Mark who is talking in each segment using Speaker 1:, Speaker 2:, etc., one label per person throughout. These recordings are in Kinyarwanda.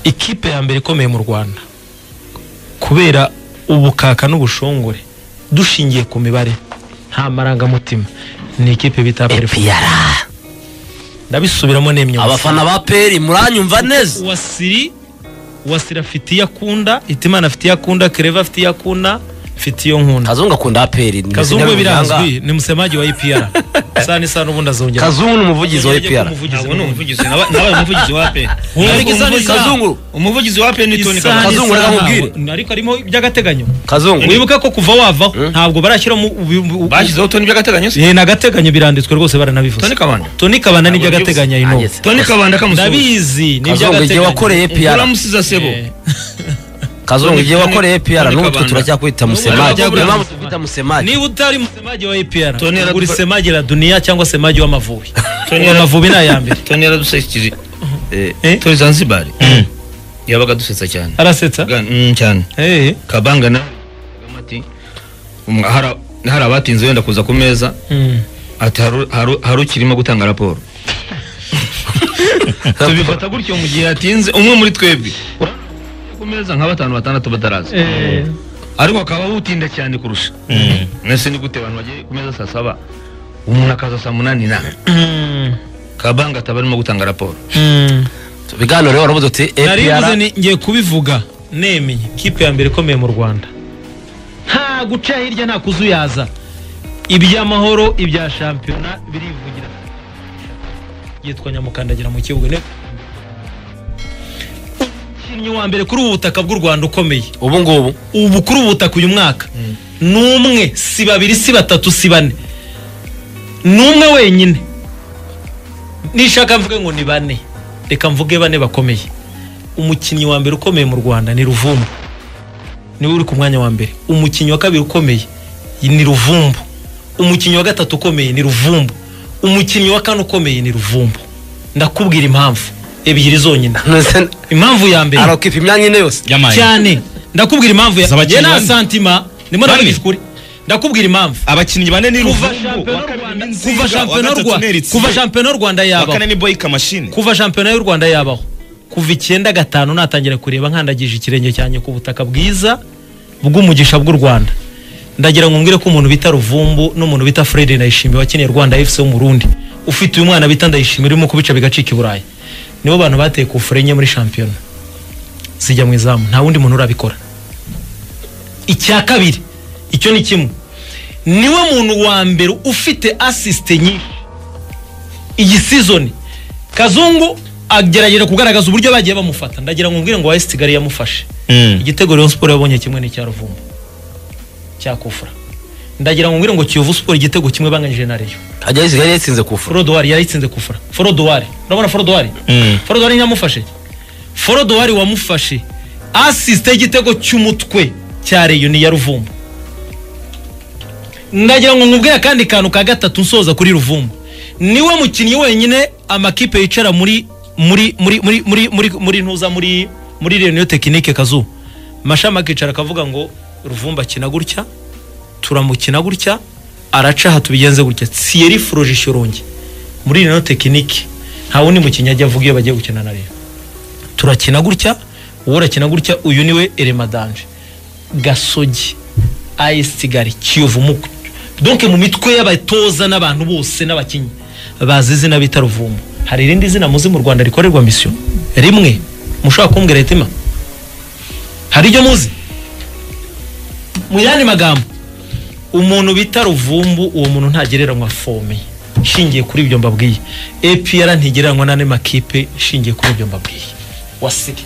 Speaker 1: ikipe ya mbere ikomeye mu rwanda kubera ubukaka n'ubushongore dushingiye ku mibare nta marangamutima ni ikipe bita perifuza
Speaker 2: epiyara
Speaker 1: ndabisubiramo n'imyuga
Speaker 2: abafana ba peri muranyumva neza
Speaker 1: wasiri wasiri afite iyo akunda itimana afite iyo akunda kereva afite iyo akunda mfite iyo nkunda
Speaker 2: kazungu akunda peri
Speaker 1: kazungu birazwi ni musemaji wa epr sana isa n'ubundi azongera
Speaker 2: kazungu ni umuvugizi wa epiyara
Speaker 3: ntabwo ni umuvugizi naba- nabaye umuvugizi wa pe
Speaker 1: Ariko isano isano.
Speaker 2: kazungu
Speaker 3: umuvugizi wa pe ni toni
Speaker 1: Isaha
Speaker 3: Kabaka.
Speaker 2: Kazungu
Speaker 1: n'isaha
Speaker 2: reka
Speaker 1: ntabwo-
Speaker 2: nkubwire.
Speaker 1: ariko harimo iby'agateganyo
Speaker 2: kazungu
Speaker 1: wibuke ko kuva wavaho ntabwo barashyiramo ubu- ubu- ubu-
Speaker 3: bashyizeho toni by'agateganyo se
Speaker 1: Eh, ni agateganyo biranditswe rwose baranabivuze
Speaker 3: Toni Kabanda.
Speaker 1: toni kabanda ni iby'agateganyo I know.
Speaker 2: Ageze.
Speaker 3: toni kabanda kamusuhuza
Speaker 1: ndabizi ni
Speaker 2: kazungu igihe
Speaker 1: iby'agateganyo
Speaker 2: wakoreye epiyara
Speaker 3: uramusiza sebo
Speaker 1: Eh,
Speaker 2: kazungu igihe
Speaker 3: Toni-
Speaker 2: wakoreye epiyara
Speaker 3: Toni
Speaker 2: n'ubu twe
Speaker 3: Kabanda.
Speaker 2: turacyakwita musemaji
Speaker 3: Toni-
Speaker 2: niyo mpamvu tukwita musemaji
Speaker 1: niba utari musemaji wa APR
Speaker 3: Tony
Speaker 1: ugura
Speaker 3: Radford-
Speaker 1: isemaji la duniya cyangwa semaji w'amavubi
Speaker 3: Tony
Speaker 1: Ubu
Speaker 3: Radford-
Speaker 1: amavubi ni aya mbere
Speaker 3: toni yaradusekije
Speaker 1: Eh?
Speaker 3: toni zanzibari yabaga adusetsa cyane
Speaker 1: arasetsa
Speaker 3: Ga- mm, cyane
Speaker 1: Eh,
Speaker 3: kabanga na ati um, hari- hari abatinze wenda kuza ku meza
Speaker 1: mm.
Speaker 3: ati "Haru- haru- hari ukirimo gutanga raporo tubifata gutyo mu gihe yatinze umwe muri twebwe Urabona ku meza nka batanu batandatu bataraza
Speaker 1: Eh,
Speaker 3: ariko akaba awutinda cyane kurusha nese ni gute abantu bagiye ku meza saa saba umuntu akaza saa munani na
Speaker 1: mm,
Speaker 3: kabanga ataba arimo gutanga raporo
Speaker 1: mm.
Speaker 2: ibiganiro rero waravuze uti
Speaker 1: nari mvuze
Speaker 2: epiyara
Speaker 1: ni- ngiye kubivuga nemeye kipe ya mbere ikomeye mu rwanda nta guca hirya nta kuzuyaza iby'amahoro ibya shampiyona birivugira yitwa nyamukandagira mu kibuga ni- umukinnyi wa mbere kuri ubu butaka bw'u rwanda ukomeye
Speaker 2: ubu ngubu
Speaker 1: ubu kuri ubu butaka uyu mwaka ni umwe si babiri si batatu si bane ni umwe wenyine nishaka mvuge ngo ni bane reka mvuge bane bakomeye umukinnyi wa mbere ukomeye mu rwanda ni ruvumbu niwe uri ku mwanya wa mbere umukinnyi wa kabiri ukomeye ni ruvumbu umukinnyi wa gatatu ukomeye ni ruvumbu umukinnyi wa kane ukomeye ni ruvumbu ndakubwira impamvu ebyiri zonyine impamvu ya mbere
Speaker 2: arakipa imyanya ine yose
Speaker 4: yamaye
Speaker 1: cyane ndakubwira impamvu
Speaker 4: Z'abakinnyi
Speaker 1: njye nta
Speaker 4: bane.
Speaker 1: santima ndimo
Speaker 4: Bane.
Speaker 1: ndavugisha ukuri ndakubwira impamvu
Speaker 4: abakinnyi bane ni
Speaker 1: kuva
Speaker 4: ruvumbu
Speaker 1: shampiyona
Speaker 4: wa kabiri
Speaker 1: Rwanda-
Speaker 4: ni nzinga
Speaker 1: kuva
Speaker 4: wa
Speaker 1: shampiyona
Speaker 4: gatatu
Speaker 1: Rwa-
Speaker 4: ni eritsi
Speaker 1: kuva shampiyona y'u rwanda
Speaker 4: wa
Speaker 1: yabaho
Speaker 4: kane ni boyika mashini
Speaker 1: kuva shampiyona y'u rwanda yabaho kuva icyenda gatanu natangira kureba nkandagije ikirenge cyanjye ku butaka bwiza bw'umugisha bw'u rwanda ndagira ngo mbwire ko umuntu bita ruvumbu n'umuntu bita fred ndayishimiye wakiniye rwanda fc w'umurundi ufite uyu mwana bita ndayishimiye urimo kubica bigacika i burayi nibo bantu bateye ku fure enye muri shampiyona zijya mu izamu nta wundi muntu urabikora icya kabiri icyo ni kimwe niwe muntu wa mbere ufite asisite nyinshi iyi sizoni kazungu agerageza kugaragaza uburyo bagiye bamufata ndagira ngo mbwire ngo wayesi kigali yamufashe igitego Rayon Sport yabonye kimwe n'icya Ruvumbu cya Kufra ndagira ngo mbwire ngo Kiyovu Sport igitego kimwe banganyije na Rayon
Speaker 2: hajya isigaye yatsinze kufura
Speaker 1: Forodowari yayitsinze Kufra Forodowari urabona Forodowari Forodowari yamufashe Forodowari wamufashe asiste igitego cy'umutwe cya Rayon ya Ruvumbu ndagira ngo nkubwire akandi kantu ka gatatu nsoza kuri Ruvumbu niwe mukinnyi wenyine amakipe yicara muri muri muri muri muri muri muri ntuza muri muri Reunion Technique Kazu mashama akicara akavuga ngo Ruvumbu akina gutya turamukina gutya araca aha tubigenze gutya Thierry Froge Shyorongi muri Reunion Technique nta wundi mukinnyi ajya avuga iyo bagiye gukina na Rayon turakina gutya wowe urakina gutya uyu niwe Elema Danje gasogi ayesi kigali kiyovu muku donke mu mitwe y'abatoza n'abantu bose n'abakinnyi bazi izina bita ruvumbu hari irindi zina muzi mu rwanda rikorerwa misiyo rimwe mushobora kumbwira ritima hari iryo muzi mu yandi magambo umuntu bita ruvumbu uwo muntu ntagereranywa fome nshingiye kuri ibyo mbabwiye epr ntigereranywa n'andi makipe nshingiye kuri ibyo mbabwiye wasige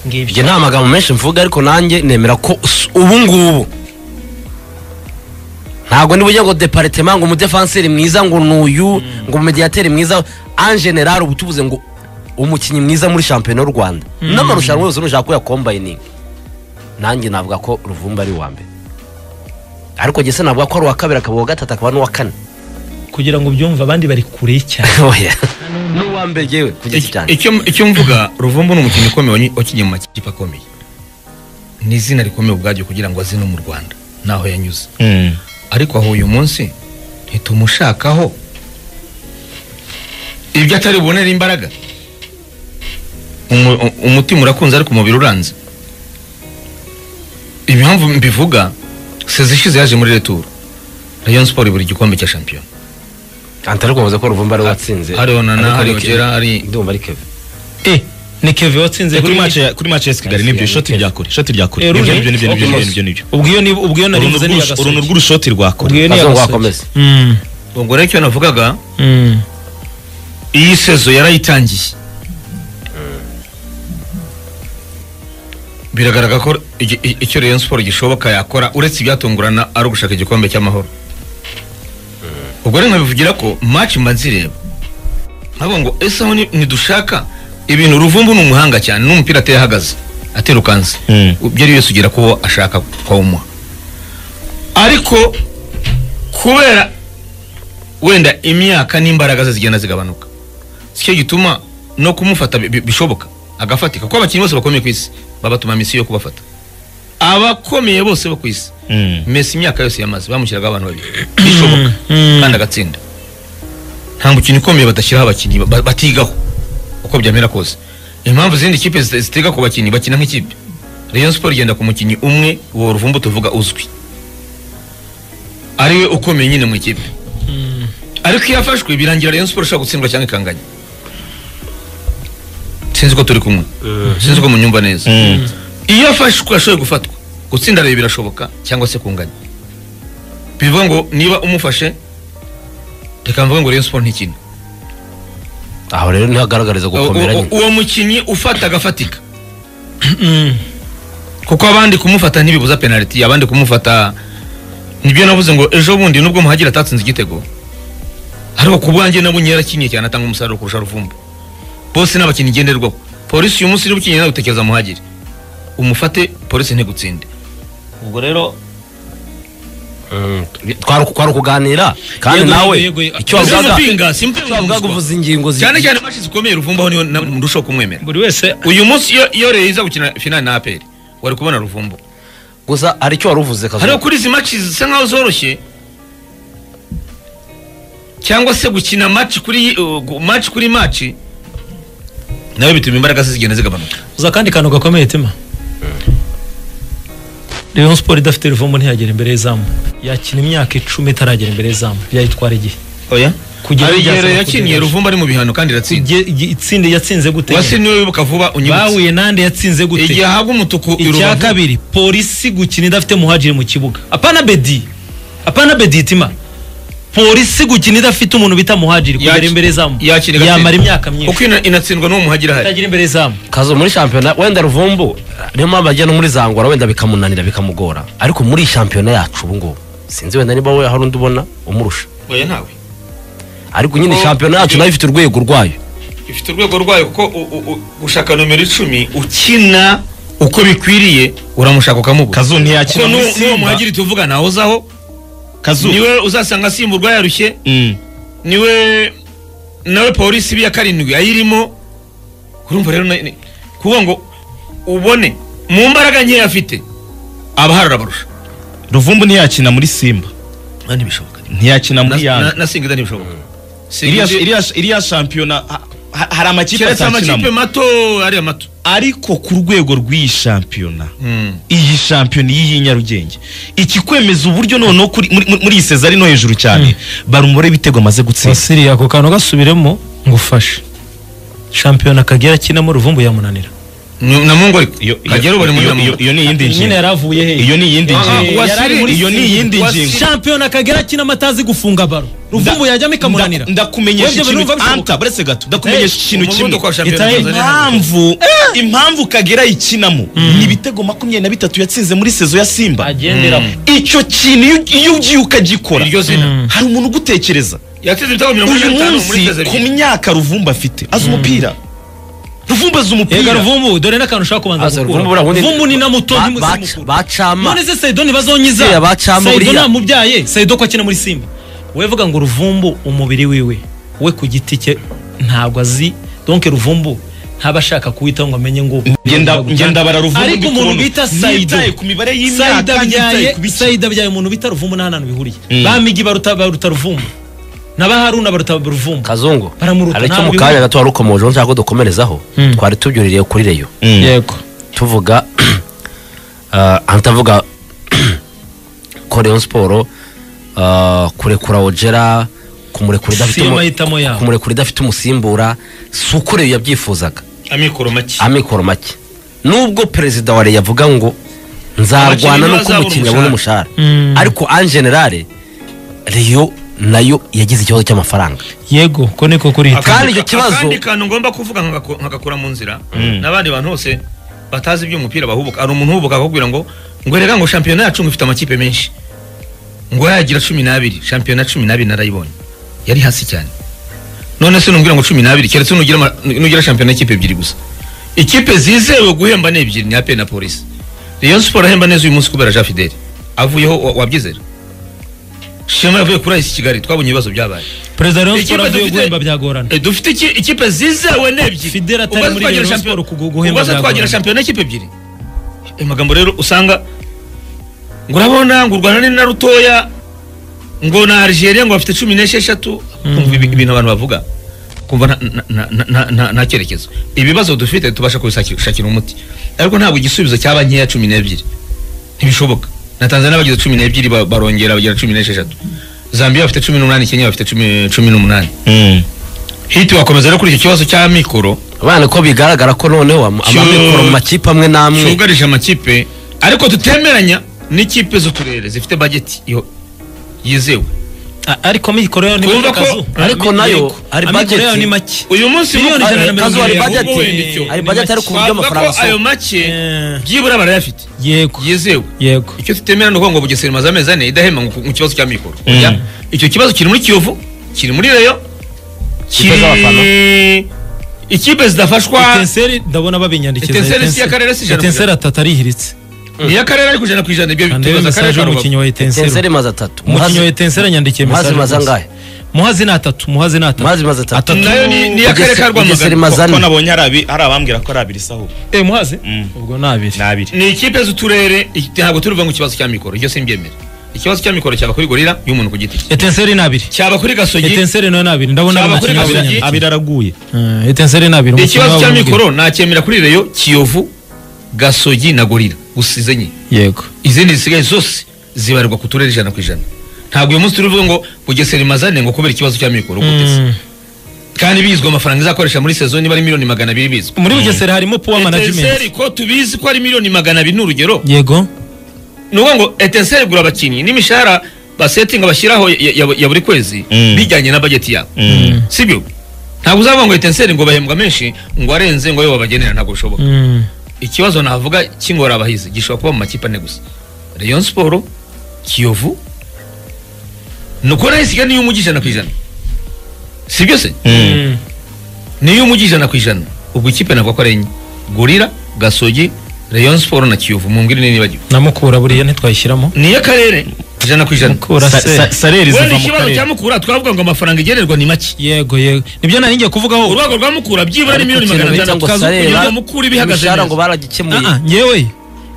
Speaker 1: ngibyo
Speaker 2: ibyo nta magambo menshi mvuga ariko nanjye nemera ko s- ubu ngubu ntabwo niba ujya ngo deparitema ngo umudefanseri mwiza ngo ni uyu ngo umumediyateri mwiza en general uba tuvuze ngo umukinnyi mwiza muri shampiyona y'u rwanda n'amarushanwa yose nushaka kuyakombayininga nanjye navuga ko ruvumba ari uwa mbere ariko gese navuga ko ari uwa kabiri akaba uwa gatatu akaba n'uwa kane
Speaker 1: kugira ngo ubyumve abandi bari kure cyane
Speaker 2: Oya. n'uwa mbere yewe kugeza cyane
Speaker 3: icyo icyo mvuga ruvumbu ni umukinnyi ukomeye wanyi- wakinnye mu makipe akomeye ni izina rikomeye ubwaryo kugira ngo azine mu rwanda naho yanyuze ariko aho uyu munsi ntitumushakaho ibyo atari bubonere imbaraga umu- u- umutima urakunze ariko umubiri uranze impamvu mbivuga sezi ishize yaje muri returu rayon sport buri gikombe cya shampiyona
Speaker 2: antari kuvuze ko ruvumba ariwe watsinze
Speaker 3: hariho na na
Speaker 2: Ariko
Speaker 3: hariho
Speaker 2: ni Kevin.
Speaker 3: kera ari
Speaker 2: ndumva ari keve
Speaker 1: Eh, ni keve watsinze
Speaker 4: kuri
Speaker 1: kuri
Speaker 4: match ya- kuri match ya Kigali nibyo shoti rya kure shoti rya kure
Speaker 1: Eh,
Speaker 4: nibyo
Speaker 1: Rooney.
Speaker 4: nibyo nibyo nibyo
Speaker 2: Okay.
Speaker 4: nibyo nibyo nibyo
Speaker 1: ubwo iyo ni ubwo iyo nari
Speaker 4: Uruntu
Speaker 1: mvuze ni
Speaker 4: rw'urusho- uruntu
Speaker 1: agasoje
Speaker 4: rw'urushoti rwa kure
Speaker 1: ubwo iyo ni
Speaker 2: azongo
Speaker 1: agasoje
Speaker 2: wakomeza
Speaker 1: Mm,
Speaker 3: ubwo rero icyo navugaga
Speaker 1: mm.
Speaker 3: iyi sezo yarayitangiye biragaragara ko igi- i- icyo Rayon Sport gishoboka yakora uretse ibyatungurana ari ugushaka igikombe cy'amahoro ubwo rero nkabivugira ko match mazireba nkabo ngo ese aho ni- ntidushaka ibintu ruvumbu ni umuhanga cyane n'umupira ateye ahagaze aterukanse
Speaker 4: Mm.
Speaker 3: ibyo ari byose ugera kuwo ashaka kwawumuha ariko kubera wenda imyaka n'imbaraga ze zigenda zigabanuka sicyo gituma no kumufata bi- bi- bishoboka agafatika kuko abakinnyi bose bakomeye ku isi babatuma misiyo yo kubafata abakomeye bose bo ku isi
Speaker 4: Mm.
Speaker 3: mesi imyaka yose yamaze bamushyiraga abantu babiri bishoboka kandi agatsinda nta mukinnyi ukomeye badashyiraho abakinnyi ba- batigaho uko byamera kose impamvu izindi kipe zita- zitiga ku bakinnyi bakina nk'ikipe rayon sport igenda ku mukinnyi umwe uwo ruvumbu tuvuga uzwi ariwe ukomeye nyine mu ikipe ariko iyo afashwe birangira rayon sport ishobora gutsindwa cyangwa ikanganya sinzi ko turi kumwe sinzi ko munyumva neza
Speaker 4: Mm.
Speaker 3: iyo afashwe ashoboye gufatwa gutsinda rero birashoboka cyangwa se kunganya bivuga ngo niba umufashe reka mvuge ngo Rayon Sport ntikina
Speaker 2: aho rero niho agaragariza gukomera
Speaker 3: uwo-
Speaker 2: nyine
Speaker 3: uwo mukinnyi ufata agafatika
Speaker 1: Mm.
Speaker 3: kuko abandi kumufata ntibibuza penaliti abandi kumufata nibyo navuze ngo ejo bundi nubwo muhagira atatsinze igitego ariko ku bwanjye nabonye yarakiniye cyane atanga umusaruro kurusha ruvumbu bose n'abakinnyi ngenderwaho polisi uyu munsi niba ukeneye nawe utekereza muhagire umufate polisi ntigutsinde ubwo rero
Speaker 2: Mm. Twari- twari kuganira kandi
Speaker 1: Yego,
Speaker 2: nawe
Speaker 1: yego, yego.
Speaker 2: icyo
Speaker 3: Ese
Speaker 2: wavugaga
Speaker 3: simpinga, simpinga
Speaker 2: icyo wavugaga
Speaker 3: umuswa.
Speaker 2: uvuza ingingo zi-
Speaker 3: cyane cyane mashi zikomeye ruvumbaho niho na- murushaho kumwemera
Speaker 1: buri wese
Speaker 3: uyu munsi iyo iyo Rayon iza gukina finali na aperi wari kubona ruvumbu
Speaker 2: gusa hari icyo wari uvuze Kazuba.
Speaker 3: hariho kuri izi maci zisa nkaho zoroshye cyangwa se gukina maci kuri uh, maci kuri maci nawe bituma imbaraga ze zigenda zigabanuka
Speaker 1: uza akandi kantu gakomeye tema Rayon Sport idafite ruvumu ntiyagera imbere y'izamu yakina imyaka icumi itaragera imbere y'izamu byayitwara igihe
Speaker 3: oya
Speaker 1: Kugera
Speaker 3: hari igihe
Speaker 1: ibyasaba
Speaker 3: Rayon yakiniye
Speaker 1: kugerageza.
Speaker 3: ruvumba ari mu bihano kandi iratsinda
Speaker 1: Igihe- igihe- itsinda yatsinze gute
Speaker 3: wasi niwe wibuka vuba unyibutse
Speaker 1: bahuye nande yatsinze gute
Speaker 3: igihe ahabwa umutuku i
Speaker 1: icya
Speaker 3: Rubavu,
Speaker 1: kabiri polisi gukina idafite muhajiri mu kibuga apana bedi apana bedi itima polisi gukina idafite umuntu bita muhajiri kugera
Speaker 3: yaki-
Speaker 1: imbere zamu
Speaker 3: yakina igatsinda.
Speaker 1: yamara imyaka
Speaker 3: kuko
Speaker 1: myinshi
Speaker 3: ina- inatsindwa n'uwo muhagira hari
Speaker 1: itagira imbere zamu
Speaker 2: kazo muri shampiyona wenda ruvumbu niyo mpamvu ajya no muri zangora wenda bikamunanira bikamugora ariko muri shampiyona yacu ubu ngubu sinzi wenda niba we hari undi ubona umurusha
Speaker 3: oya ntawe
Speaker 2: ariko nyine
Speaker 3: Oh,
Speaker 2: shampiyona yacu
Speaker 3: ibyo-
Speaker 2: nayo ifite urwego rwayo
Speaker 3: ifite urwego rwayo kuko u- u- u- gushaka nomero icumi ukina uko bikwiriye uramushaka ukamubura
Speaker 4: kazu
Speaker 3: kuko
Speaker 4: ntiyakina muri
Speaker 3: n'uwo n'uwo
Speaker 4: simba
Speaker 3: muhagiri tuvuga nahozaho
Speaker 4: kazu
Speaker 3: niwe uzasanga asimburwa yarushye
Speaker 4: Mm.
Speaker 3: niwe nawe polisi ibi ya karindwi ayirimo urumva rero na- ni- kuvuga ngo ubone mu mbaraga nkeya afite abaharura abarusha
Speaker 4: ruvumbu ntiyakina muri simba
Speaker 3: nta ntibishoboka
Speaker 4: ntiyakina muri
Speaker 3: Na- na
Speaker 4: yange
Speaker 3: na singida ntibishoboka
Speaker 4: iriya
Speaker 3: Singida-
Speaker 4: iriya- iriya shampiyona ha- ha- hari amakipe
Speaker 3: keretse amakipe
Speaker 4: atakinamo
Speaker 3: mato ariya mato
Speaker 4: ariko ku rwego rw'iyi shampiyona
Speaker 3: Mm.
Speaker 4: iyi shampiyona y'iyi Nyarugenge ikikwemeza uburyo noneho kuri- muri- muri muri iyi sezari no hejuru cyane bari umubare w'ibitego amaze gutsinda
Speaker 1: basiriya ako kantu gasubiremo ngufashe shampiyona kagera akinamo ruvumbu yamunanira
Speaker 3: Ni- namungu ariko
Speaker 4: Iyo- iyo-
Speaker 3: kagera ubu ari muri
Speaker 4: iyo-
Speaker 3: namungu
Speaker 4: iyo- iyo ni iyindi
Speaker 1: nyine
Speaker 4: ngingo
Speaker 1: yari avuye
Speaker 4: iyo
Speaker 1: hehe
Speaker 4: ni iyindi
Speaker 3: Ah,
Speaker 4: ngingo
Speaker 3: wasiri-
Speaker 4: Yari ari muri
Speaker 3: iyo ni
Speaker 4: simba.
Speaker 3: iyindi
Speaker 4: Wasiri-
Speaker 3: ngingo.
Speaker 1: shampiyona kagera akinamo atazi gufunga baro ruvumbu yajyamo ikamunanira
Speaker 4: Nda- ndakumenyesha
Speaker 1: Webye
Speaker 4: ikintu
Speaker 1: birumva bishoboka.
Speaker 4: anta buretse gato ndakumenyesha ikintu kimwe
Speaker 3: umuvuduko wa shampiyona
Speaker 1: Itahe-
Speaker 3: Tanzania ntabwo-
Speaker 4: impamvu impamvu kagera ikinamo ni ibitego makumyabiri na bitatu yatsinze muri sezo ya simba
Speaker 1: agenderamo
Speaker 4: icyo kintu iyo- iyo ugiye ukagikora
Speaker 3: iryo zina
Speaker 4: hari umuntu ugutekereza
Speaker 3: yatsinze ibitego mirongo
Speaker 4: uyu
Speaker 3: ine na bitanu muri
Speaker 4: munsi
Speaker 3: sezeri
Speaker 4: ku myaka ruvumba afite azi umupira ruvumba azi
Speaker 1: Ega
Speaker 4: umupira
Speaker 1: ruvumbu dore n'akantu ushaka
Speaker 2: Aza
Speaker 1: kubanza
Speaker 2: Ruvumbu
Speaker 1: gukura
Speaker 2: buriya ubundi-
Speaker 1: ruvumbu ni na muto
Speaker 2: Ba- baca-
Speaker 1: ntimusimukura
Speaker 2: bacama
Speaker 1: none se sayido ntibazonyiza
Speaker 2: Iriya bacamo
Speaker 1: sayido
Speaker 2: buriya.
Speaker 1: namubyaye sayido ko akina muri simba wevuga ngo ruvumbu umubiri wiwe we ku giti cye ntabwo azi donke ruvumbu ntaba ashaka kuwitaho ngo amenye ngo
Speaker 4: ngenda ngenda
Speaker 1: ariko umuntu bita sayido
Speaker 4: ku mibare
Speaker 1: sayida
Speaker 4: y'imyaka
Speaker 1: abyaye
Speaker 4: ku biki
Speaker 1: sayida abyaye umuntu bita ruvumbu nta hantu bihuriye bamigi baruta baruta ruvumbu n'abaharuna baruta ruvumbu
Speaker 2: kazungu
Speaker 1: Baramuruta,
Speaker 2: hari icyo mu
Speaker 1: ntabwo
Speaker 2: kanya gato wari ukomojeho nshaka ko dukomerezaho
Speaker 1: Mm.
Speaker 2: twari tubyuririye kuri reyo
Speaker 4: Mm.
Speaker 1: yego
Speaker 2: tuvuga ah, ahantu tuvuga ko Rayon Sport ah, kurekura Ojera kumurekura idafite
Speaker 1: Siyo
Speaker 2: umu-
Speaker 1: mahitamo yabo.
Speaker 2: kumurekura idafite umusimbura si uko Rayon yabyifuzaga
Speaker 3: amikoro make
Speaker 2: amikoro make nubwo perezida wa Rayon avuga ngo nzarwana
Speaker 3: Abakinnyi
Speaker 2: no
Speaker 3: bazabura
Speaker 2: kumukinnyi abona umushahara
Speaker 1: Mm.
Speaker 2: ariko en generale Rayon nayo yagize ikibazo cy'amafaranga
Speaker 1: yego ko niko kuri
Speaker 2: Kandi icyo kibazo-
Speaker 3: akandi kantu ngomba kuvuga nkagako- nkagakura mu nzira
Speaker 4: Mm.
Speaker 3: n'abandi bantu bose batazi iby'umupira bahubuka hari umuntu uhubuka akakubwira ngo ngo rega ngo shampiyona yacu ngo ifite amakipe menshi ngo yagira cumi n'abiri shampiyona cumi n'abiri narayibonye yari hasi cyane none se numbwira ngo cumi n'abiri keretse nugira ama- nugira shampiyona y'ikipe ebyiri gusa ikipe zizewe guhemba ni ebyiri ni ape na polisi Rayon Sport ahemba neza uyu munsi kubera Jean Fidele avuyeho wa- wabyizera Shema yavuye kuri AS Kigali twabonye ibibazo byabaye
Speaker 1: perezida wa Rayon
Speaker 3: Ikipe
Speaker 1: Sport avuye
Speaker 3: dufite-
Speaker 1: guhemba byagorana
Speaker 3: Eh, dufite iki- ikipe zizewe n'ebyiri
Speaker 1: Fidele atari muri Rayon Sport kugu- guhemba
Speaker 3: ubwo se
Speaker 1: byagorana.
Speaker 3: twagira shampiyona y'ikipe ebyiri ayo magambo rero usanga ngo urabona ngo u rwanda ni na rutoya ngo na algeria ngo bafite cumi n'esheshatu kumva ibi- ibintu abantu bavuga kumva nta- nta- nta- nta- nta- nta cyerekezo ibibazo dufite tubasha kubishakira umuti ariko ntabwo igisubizo cyaba nkeya cumi n'ebyiri ntibishoboka na tanzania bagize cumi n'ebyiri ba- barongera bagira cumi n'esheshatu zambia bafite cumi n'umunani kenya bafite cumi cumi n'umunani
Speaker 4: Mm.
Speaker 3: hiti wakomeza rero kuri icyo kibazo cy'amikoro
Speaker 2: abana ko bigaragara ko noneho am-
Speaker 3: Cyo-
Speaker 2: amikoro mu makipe amwe n'amwe
Speaker 3: cyugarije amakipe ariko tutemeranya n'ikipe z'uturere zifite bageti iyo yizewe
Speaker 1: A- ariko amikoro yayo ni
Speaker 3: Twumva
Speaker 1: make
Speaker 3: ko-
Speaker 1: kazu.
Speaker 2: ariko
Speaker 1: Ami-
Speaker 2: nayo
Speaker 1: yego.
Speaker 2: hari
Speaker 1: amikoro
Speaker 2: budget.
Speaker 1: yayo ni make
Speaker 3: uyu munsi
Speaker 1: Miliyoni
Speaker 3: mu-
Speaker 1: ijana na
Speaker 3: Ayo-
Speaker 1: mirongo
Speaker 2: kazu hari
Speaker 1: irindwi.
Speaker 2: budget
Speaker 3: wenda icyo.
Speaker 2: hari budget ariko uburyo
Speaker 3: twavuga
Speaker 2: amafaranga
Speaker 3: ko ayo
Speaker 2: asohoka
Speaker 3: make
Speaker 1: Eh.
Speaker 3: byibura barayafite
Speaker 1: yego
Speaker 3: yizewe
Speaker 1: yego
Speaker 3: icyo tutemera ni uko ngo bugesera imaze amezi ane idahemba ngo ku- mu kibazo cya mikoro
Speaker 4: Mm.
Speaker 3: Oya, icyo kibazo kiri muri kiyovu kiri muri reyo
Speaker 2: Ikipe z'abafana.
Speaker 3: kiri ikipe zidafashwa
Speaker 1: etenseri ndabona babinyandikiza
Speaker 3: Etenseri si iya karere, si ijana ku
Speaker 1: etenseri atatu arihiritse
Speaker 3: niyo akarere ari kujana ku ijana ibyo
Speaker 1: ndebe
Speaker 3: tubaza akarere
Speaker 1: mesaje
Speaker 3: ka Rubavu.
Speaker 1: y'umukinnyi wa etenseri
Speaker 2: tenseri maze atatu
Speaker 1: umukinnyi wa
Speaker 2: muhazi
Speaker 1: etenseri yandikiye
Speaker 2: Muhazi
Speaker 1: mesaje
Speaker 2: maze
Speaker 1: gusa.
Speaker 2: angahe
Speaker 1: muhazi ni atatu muhazi ni atatu
Speaker 2: muhazi maze atatu
Speaker 1: Atatu.
Speaker 3: nayo ni ni akarere ka
Speaker 2: bugesera
Speaker 3: rwamagana
Speaker 2: imaze
Speaker 4: ko
Speaker 2: ane
Speaker 4: nabonye hari abi- hari abambwira ko ari abiri sahu
Speaker 1: eh muhazi
Speaker 4: Mm.
Speaker 1: ubwo ni abiri
Speaker 4: ni abiri
Speaker 3: ni ikipe z'uturere iki- ntabwo turuva ngo ikibazo cya mikoro iryo simbyemera ikibazo cya mikoro cyaba kuri gorira y'umuntu ku giti cye
Speaker 1: etenseri ni abiri
Speaker 3: cyaba kuri gasogi
Speaker 1: etenseri nayo ni abiri ndabona ari
Speaker 3: Cyaba
Speaker 1: umukinnyi
Speaker 3: kuri
Speaker 1: w'abinyandikiye
Speaker 3: Gasogi.
Speaker 4: abiri araguye
Speaker 1: Eh, etenseri ni abiri umukinnyi
Speaker 3: ikibazo
Speaker 1: wabo
Speaker 3: cya
Speaker 1: ni abiri.
Speaker 3: mikoro nacyemera kuri reyo kiyovu gasogi na gorira gusa izo enye
Speaker 1: yego
Speaker 3: izindi zisigaye zose zibarirwa ku turere ijana ku ijana ntabwo uyu munsi turuvuga ngo bugesera imazane ngo kubera ikibazo cya mikoro guteze
Speaker 1: Mm.
Speaker 3: kandi bizwi amafaranga izakoresha muri sezo niba ari miliyoni magana abiri bizwi
Speaker 1: muri bugesera harimo power
Speaker 3: Etenseri
Speaker 1: management
Speaker 3: ko tubizi ko ari miliyoni magana abiri ni urugero
Speaker 1: yego
Speaker 3: ni ukuvuga ngo etenseri igura abakinnyi n'imishahara basetinga bashyiraho ya- ya ya buri kwezi
Speaker 4: Mm.
Speaker 3: bijyanye na bageti yabo sibyo ntabwo uzavuga ngo etenseri ngo bahembwa menshi ngo arenze ngo ayo babagenera ntabwo bishoboka
Speaker 1: Mm.
Speaker 3: ikibazo navuga kingora abahizi gishobora kuba mu makipe ane gusa Rayon Sport Kiyovu ni uko nayo isigaye niyo umujyi ijana ku ijana sibyo se
Speaker 1: Mm.
Speaker 3: niyo umujyi ijana ku ijana ubwo ikipe navuga ko ari enye gorira gasogi Rayon Sport na kiyovu mu mbwirwaruhame nibagiwe
Speaker 1: na mukura buriya ntitwayishyiramo
Speaker 3: niyo akarere ijana ku ijana
Speaker 1: mukura
Speaker 4: Sa-
Speaker 1: se
Speaker 4: sa- sareri
Speaker 3: wenda
Speaker 4: ziva mu
Speaker 3: ikibazo cya
Speaker 4: karere
Speaker 3: mukura twavuga ngo amafaranga igenerwa ni make
Speaker 1: yego yego nibyo nari ngiye kuvugaho
Speaker 3: urwego rwa mukura byibura ni
Speaker 1: Ariko
Speaker 3: miliyoni
Speaker 1: ikintu
Speaker 3: magana
Speaker 1: bita
Speaker 3: atanu
Speaker 1: ngo
Speaker 3: Kazu
Speaker 1: sarera,
Speaker 3: kugira ngo mukura ibihagaze
Speaker 2: imishahara ngo
Speaker 3: neza
Speaker 2: baragikemuye
Speaker 1: Ah, ah, nyewe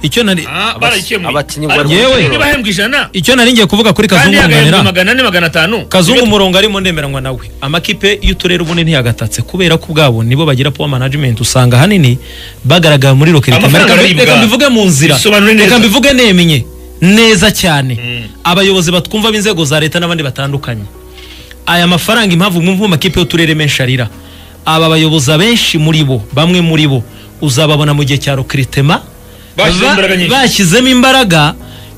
Speaker 1: icyo nari
Speaker 3: Ah, barayikemuye
Speaker 2: abakinnyi
Speaker 3: Ariko
Speaker 1: bari- Yewe.
Speaker 3: abakinnyi bahembwa ijana
Speaker 1: icyo nari ngiye kuvuga kuri
Speaker 3: kandi
Speaker 1: kazungu
Speaker 3: yagahembwa
Speaker 1: munanira
Speaker 3: magana ane magana atanu
Speaker 1: kazungu umurongo arimo ndemeranywa nawe amakipe y'uturere ubundi ntiyagatatse kubera ko ubwabo nibo bagira power management usanga ahanini bagaragara muri rocket
Speaker 3: Amafaranga aribwa.
Speaker 1: reka mbivuge mu nzira
Speaker 3: Bisobanure neza.
Speaker 1: reka mbivuge nemye neza cyane
Speaker 3: Mm.
Speaker 1: abayobozi batwumva b'inzego za leta n'abandi batandukanye aya mafaranga impamvu mwumva mu makipe y'uturere menshi arira aba bayobozi abenshi muri bo bamwe muri bo uzababona mu gihe cya rokritema
Speaker 3: Bashyizemo imbaraga nyinshi.
Speaker 1: bashyizemo imbaraga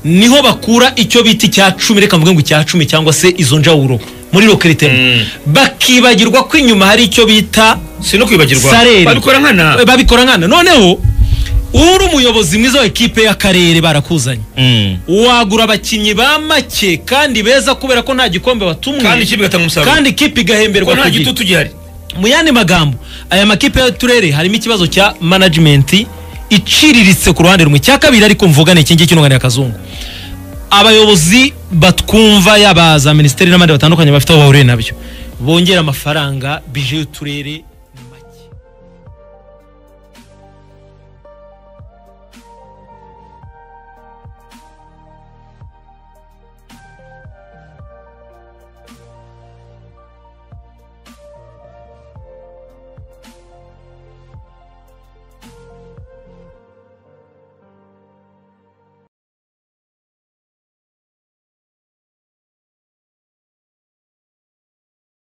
Speaker 1: niho bakura icyo bita icya cumi reka mvuge ngo icya cumi cyangwa se izo njawuro muri rokritema
Speaker 3: Mm.
Speaker 1: bakibagirwa ko inyuma hari icyo bita
Speaker 3: si no kwibagirwa
Speaker 1: sarere
Speaker 3: babikora nkana
Speaker 1: Eh, babikora nkana noneho uri umuyobozi mwiza wa ekipe y'akarere barakuzanye
Speaker 4: Mm.
Speaker 1: wagura abakinnyi ba make kandi beza kubera ko nta gikombe watumwe
Speaker 3: kandi ikipe igatanga umusaruro
Speaker 1: kandi ikipe
Speaker 3: Kuko
Speaker 1: igahemberwa
Speaker 3: nta
Speaker 1: ku gihe.
Speaker 3: gitutu gihari
Speaker 1: mu yandi magambo aya makipe y'uturere harimo ikibazo cya management iciriritse ku ruhande rumwe icya kabiri ariko mvuga ni iki ngiki n'unganira akazungu abayobozi batwumva yaba za minisiteri n'abandi batandukanye bafite aho bahuriye nabyo bongera amafaranga bije y'uturere